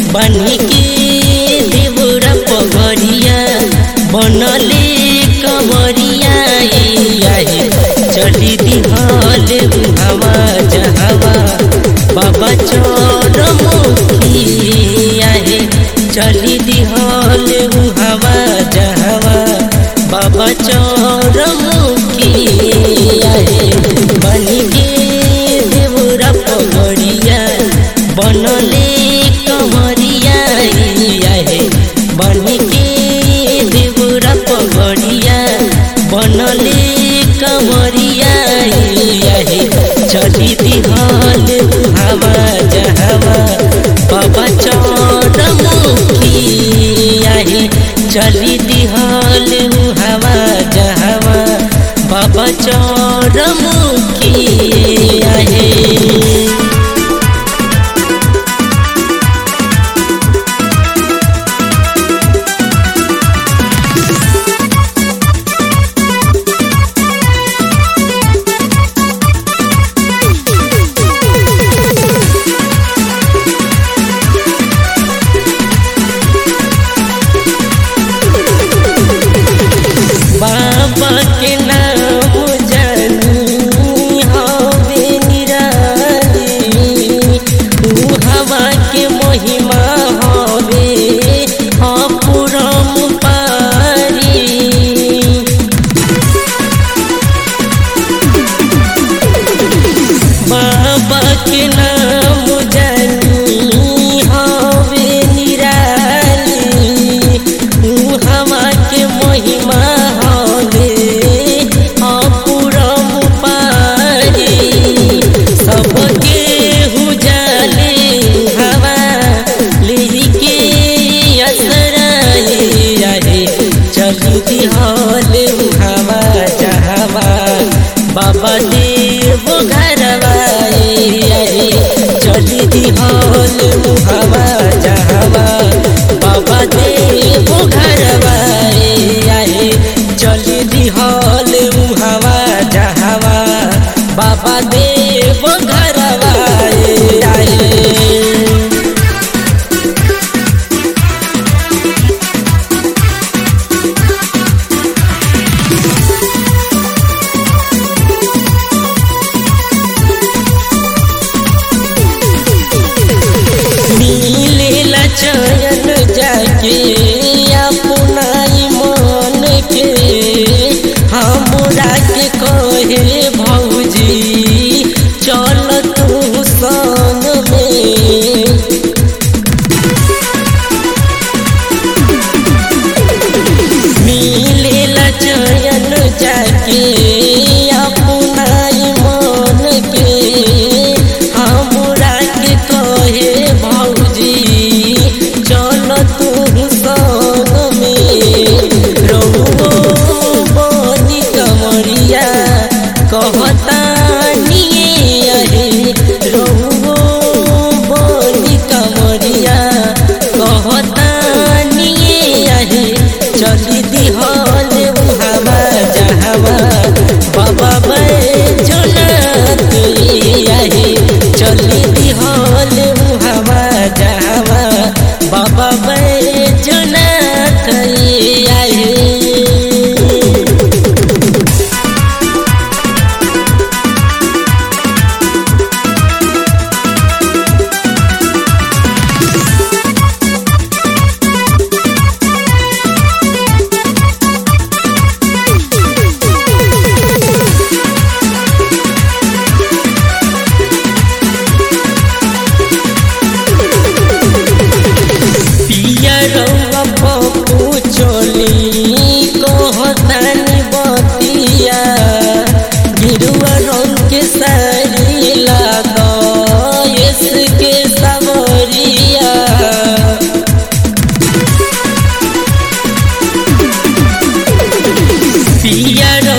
बनी के देवरा पगरिया बनले कमरिया आए चली दिहल हवा जहवा बाबा चौरमुखी आए चली दिहल हवा जहवा बाबा चौरमुखी आए बनी के देवरा पगड़िया बनले कमरिया आए बनी के देवरा पगड़िया बनले कमरिया आए चली दिहल हवा जहवा बाबा चौरमुखी आए चली दिहल हवा जहवा बाबा चौरमुखी आए बाबा के नाम जानी हवे निराली तू हवा के महिमा हवे अपुरम पारी बाबा के नाम जानी हवे निराली तू हवा के महिमा हवे अपुरम पारी सबके हुजाले हवा लेके असराए रहे चलती हल हवा चाहवा बाबा देव घरवाए चलती हल हवा चाहवा बाबा देव घरवाए चलती हल हवा चाहवा बाबा देव घरवाए मिलेला चयन जाके अपनाई मन के हमरा के कहे भौजी चल तू संग में मिलेला चयन जाके अपनाई मन के हमरा के कहे भौजी चल तू संग में रहुओ बनी कमरिया कहता निये अहे रहुओ बनी कमरिया कहता निये अहे चली दिहल हवा जहवा बाबा बैठना आहे चली दिहल हवा जहवा बाबा बैठना आहे पिया रउआ पप्पू चोली कहतानी बतिया गिरुआ रंग के साड़ी लागा के सवरिया पिया